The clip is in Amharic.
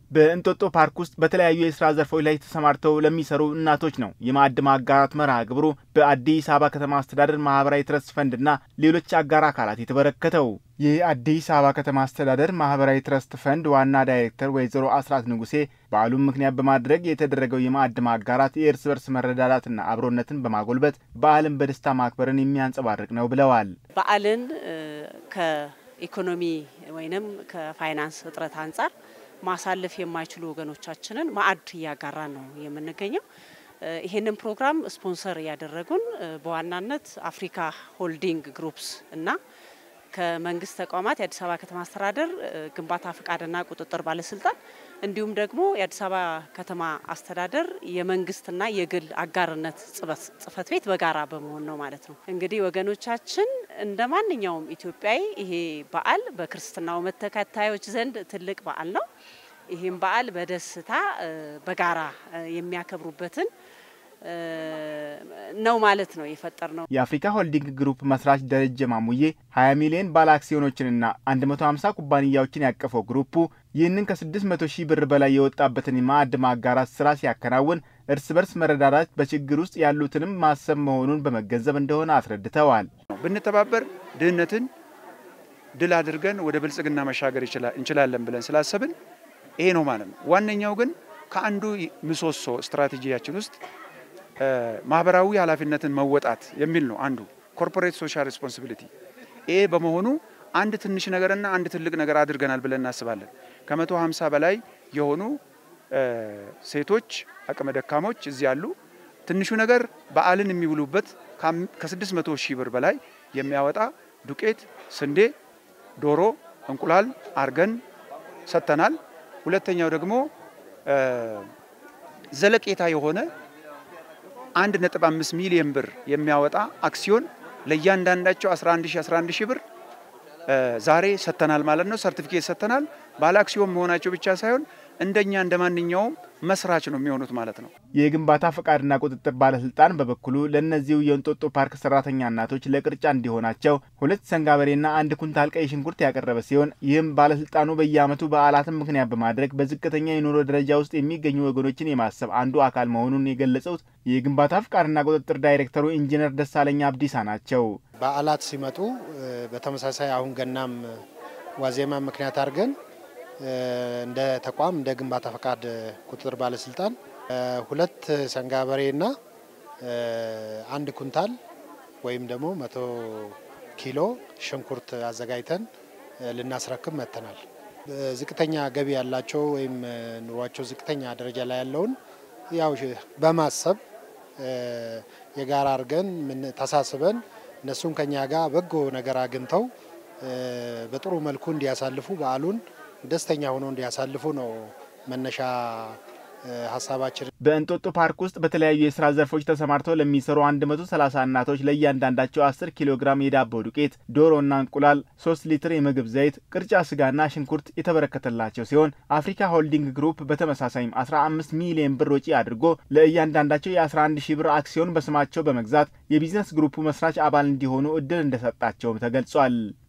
በእንጦጦ ፓርክ ውስጥ በተለያዩ የስራ ዘርፎች ላይ ተሰማርተው ለሚሰሩ እናቶች ነው የማዕድ ማጋራት መርሃ ግብሩ በአዲስ አበባ ከተማ አስተዳደር ማህበራዊ ትረስት ፈንድና ሌሎች አጋር አካላት የተበረከተው። የአዲስ አበባ ከተማ አስተዳደር ማህበራዊ ትረስት ፈንድ ዋና ዳይሬክተር ወይዘሮ አስራት ንጉሴ በዓሉን ምክንያት በማድረግ የተደረገው የማዕድ ማጋራት የእርስ በርስ መረዳዳትና አብሮነትን በማጎልበት በዓልን በደስታ ማክበርን የሚያንጸባርቅ ነው ብለዋል። በዓልን ከኢኮኖሚ ወይንም ከፋይናንስ እጥረት አንጻር ማሳለፍ የማይችሉ ወገኖቻችንን ማዕድ እያጋራን ነው የምንገኘው። ይሄንን ፕሮግራም ስፖንሰር እያደረጉን በዋናነት አፍሪካ ሆልዲንግ ግሩፕስ እና ከመንግስት ተቋማት የአዲስ አበባ ከተማ አስተዳደር ግንባታ ፍቃድና ቁጥጥር ባለስልጣን እንዲሁም ደግሞ የአዲስ አበባ ከተማ አስተዳደር የመንግስትና የግል አጋርነት ጽህፈት ቤት በጋራ በመሆን ነው ማለት ነው። እንግዲህ ወገኖቻችን እንደ ማንኛውም ኢትዮጵያዊ ይሄ በዓል በክርስትናው እምነት ተከታዮች ዘንድ ትልቅ በዓል ነው። ይህም በዓል በደስታ በጋራ የሚያከብሩበትን ነው ማለት ነው የፈጠር ነው። የአፍሪካ ሆልዲንግ ግሩፕ መስራች ደረጀ ማሙዬ 20 ሚሊዮን ባለ አክሲዮኖችንና 150 ኩባንያዎችን ያቀፈው ግሩፑ ይህንን ከ600 ሺህ ብር በላይ የወጣበትን የማዕድ ማጋራት ስራ ሲያከናውን እርስ በርስ መረዳዳት በችግር ውስጥ ያሉትንም ማሰብ መሆኑን በመገንዘብ እንደሆነ አስረድተዋል። ብንተባበር ድህነትን ድል አድርገን ወደ ብልጽግና መሻገር እንችላለን ብለን ስላሰብን ይሄ ነው ማለት ነው። ዋነኛው ግን ከአንዱ ምሰሶ ስትራቴጂያችን ውስጥ ማህበራዊ ኃላፊነትን መወጣት የሚል ነው። አንዱ ኮርፖሬት ሶሻል ሬስፖንሲቢሊቲ። ይሄ በመሆኑ አንድ ትንሽ ነገርና አንድ ትልቅ ነገር አድርገናል ብለን እናስባለን። ከመቶ ሀምሳ በላይ የሆኑ ሴቶች አቅመ ደካሞች እዚህ አሉ። ትንሹ ነገር በዓልን የሚውሉበት ከስድስት መቶ ሺህ ብር በላይ የሚያወጣ ዱቄት፣ ስንዴ፣ ዶሮ፣ እንቁላል አርገን ሰጥተናል። ሁለተኛው ደግሞ ዘለቄታ የሆነ አንድ ነጥብ አምስት ሚሊዮን ብር የሚያወጣ አክሲዮን ለእያንዳንዳቸው 11 ሺህ 11 ሺህ ብር ዛሬ ሰጥተናል ማለት ነው። ሰርቲፊኬት ሰጥተናል። ባለ አክሲዮን መሆናቸው ብቻ ሳይሆን እንደኛ እንደ ማንኛውም መስራች ነው የሚሆኑት ማለት ነው። የግንባታ ፈቃድና ቁጥጥር ባለስልጣን በበኩሉ ለእነዚሁ የእንጦጦ ፓርክ ሰራተኛ እናቶች ለቅርጫ እንዲሆናቸው ሁለት ሰንጋበሬና አንድ ኩንታል ቀይ ሽንኩርት ያቀረበ ሲሆን ይህም ባለስልጣኑ በየዓመቱ በዓላትን ምክንያት በማድረግ በዝቅተኛ የኑሮ ደረጃ ውስጥ የሚገኙ ወገኖችን የማሰብ አንዱ አካል መሆኑን የገለጹት የግንባታ ፈቃድና ቁጥጥር ዳይሬክተሩ ኢንጂነር ደሳለኛ አብዲሳ ናቸው። በዓላት ሲመጡ በተመሳሳይ አሁን ገናም ዋዜማ ምክንያት አድርገን እንደ ተቋም እንደ ግንባታ ፈቃድ ቁጥጥር ባለስልጣን ሁለት ሰንጋበሬና አንድ ኩንታል ወይም ደግሞ መቶ ኪሎ ሽንኩርት አዘጋጅተን ልናስረክብ መጥተናል። ዝቅተኛ ገቢ ያላቸው ወይም ኑሯቸው ዝቅተኛ ደረጃ ላይ ያለውን ያው በማሰብ የጋራ አድርገን ተሳስበን እነሱም ከኛ ጋር በጎ ነገር አግኝተው በጥሩ መልኩ እንዲያሳልፉ በዓሉን ደስተኛ ሆነው እንዲያሳልፉ ነው መነሻ ሀሳባችን። በእንጦጦ ፓርክ ውስጥ በተለያዩ የስራ ዘርፎች ተሰማርተው ለሚሰሩ 130 እናቶች ለእያንዳንዳቸው 10 ኪሎ ግራም የዳቦ ዱቄት፣ ዶሮና እንቁላል፣ 3 ሊትር የምግብ ዘይት፣ ቅርጫ ስጋና ሽንኩርት የተበረከተላቸው ሲሆን አፍሪካ ሆልዲንግ ግሩፕ በተመሳሳይም 15 ሚሊዮን ብር ወጪ አድርጎ ለእያንዳንዳቸው የ11 ሺህ ብር አክሲዮን በስማቸው በመግዛት የቢዝነስ ግሩፑ መስራች አባል እንዲሆኑ እድል እንደሰጣቸውም ተገልጿል።